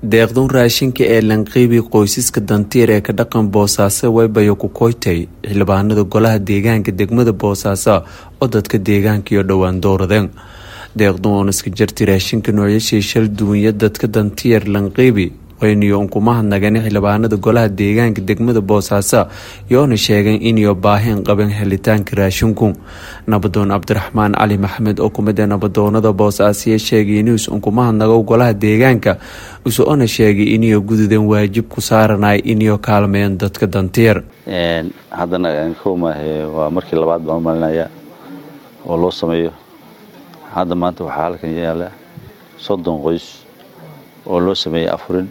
deeqdun raashinka ee lanqiibi qoysaska dantiir ee ka dhaqan boosaaso waybayo ku koytay xildhibaanada golaha deegaanka degmada boosaaso oo dadka deegaankiyo dhowaan dowradeen deeqdun ooniska jarti raashinka noocyashii shal duunya dadka dantiir lanqiibi wayniyo unkumahadnagani xildhibaanada golaha deegaanka degmada boosaaso yoona sheegeen iniyo baaheen qaban helitaanka raashinku nabadoon cabdiraxmaan cali maxamed oo kumid ee nabadoonada boosaasiya sheegay inuus unkumahadnago golaha deegaanka usoona sheegay iniyo gududeen waajib ku saaranay iniyo kaalmeyn dadka dantiir haddana kowmaahe waa markii labaad baan u malinaya oo loo sameeyo hadda maanta waxaa halkan yaala soddon qoys oo loo sameeyey afurin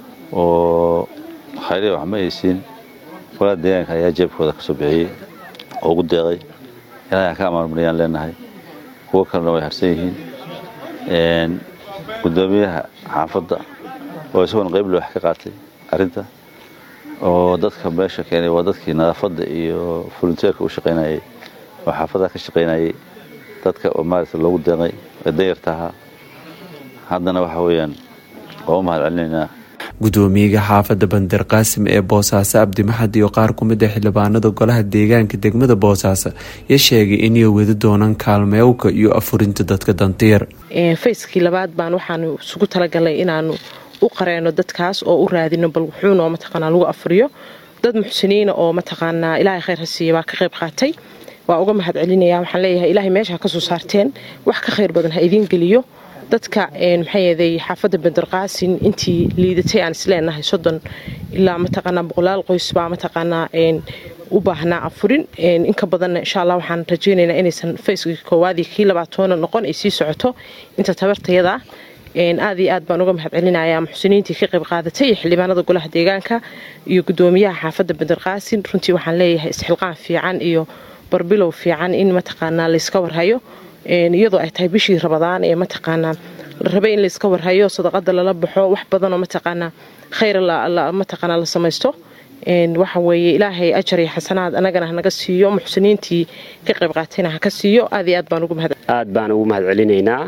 oo khayriya wax ma aysiin golaha deegaanka ayaa jeebkooda ka soo bixiyey oo ugu deeqay ilaahay ka amaanmariyaan leenahay kuwo kalena way harsan yihiin guddoomiyaha xaafadda oo isagoona qayb loox ka qaatay arrinta oo dadka meesha keenay waa dadkii nadaafadda iyo volunteerka u shaqaynayay oo xaafadaha ka shaqaynayay dadka oo maaragta loogu deeqay ee danyarta ahaa haddana waxa weeyaan waa u mahad celinaynaa gudoomiyaga xaafadda bandir qaasim ee boosaaso abdimaxad iyo qaar ku mid a xildhibaanada golaha deegaanka degmada boosaaso ya sheegay inay wadi doonaan kaalmeewka iyo afurinta dadka dantiir fayskii labaad baan waxaanu isugu talagalnay inaanu u qareeno dadkaas oo u raadino bal wuxuunoo mataqaanaa lagu afuriyo dad muxsiniina oo mataqaanaa ilaahay khayr ha siiya baa ka qayb qaatay waa uga mahad celinaya waxaan leeyahay ilaahay meesha ha ka soo saarteen wax ka khayr badan ha idiin geliyo dadka maxaayeeday xaafadda bandarqaasin intii liidatay aan isleenahay soddon ilaa mataqaanaa boqolaal qoys baa mataqaanaa u baahnaa afurin inka badanna insha allah waxaan rajaynaynaa inaysan fayskii koowaadii kii labaatoona noqon ay sii socoto inta tabartayada aad iyo aad baan uga mahad celinayaa muxsiniintii ka qayb qaadatay iyo xildhibaanada golaha deegaanka iyo gudoomiyaha xaafadda bandarqaasin runtii waxaan leeyahay isxilqaan fiican iyo barbilow fiican in mataqaanaa layska warhayo iyadoo ay tahay bishii rabadaan ee mataqaanaa la rabay in layska warhayo sadaqada lala baxo wax badanoo mataqaanaa khayr mataqaanaa la samaysto waxa weeye ilaahay ajar iyo xasanaad anagana hanaga siiyo muxsiniintii ka qayb qaatayna haka siiyo aad iyo aad baan ugu mahad aad baan ugu mahad celinaynaa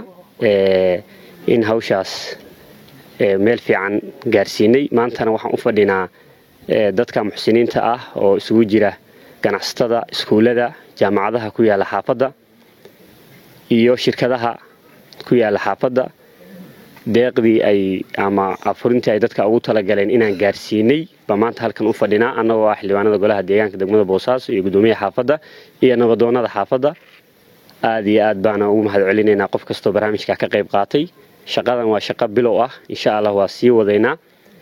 in hawshaas meel fiican gaarsiinay maantana waxaan u fadhinaa dadka muxsiniinta ah oo isugu jira ganacsatada iskuullada jaamacadaha ku yaala xaafadda iyo shirkadaha ku yaala xaafadda deeqdii ay ama afurintii ay dadka ugu talagaleen inaan gaarsiinay baa maanta halkan u fadhinaa annagoo ah xildhibaanada golaha deegaanka degmada boosaaso iyo guddoomiyaha xaafadda iyo nabadoonnada xaafadda aad iyo aad baana ugu mahad celinaynaa qof kastoo barnaamijka ka qayb qaatay shaqadan waa shaqo bilow ah insha allah waa sii wadaynaa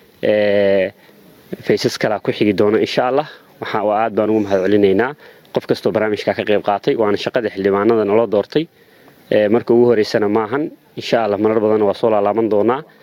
faysas kalaa ku xigi doona insha allah aad baan ugu mahad celinaynaa qof kastoo barnaamijka ka qayb qaatay waana shaqada xildhibaanada naloo doortay marka ugu horeysana maahan insha allah marar badanna waa soo laalaaban doonaa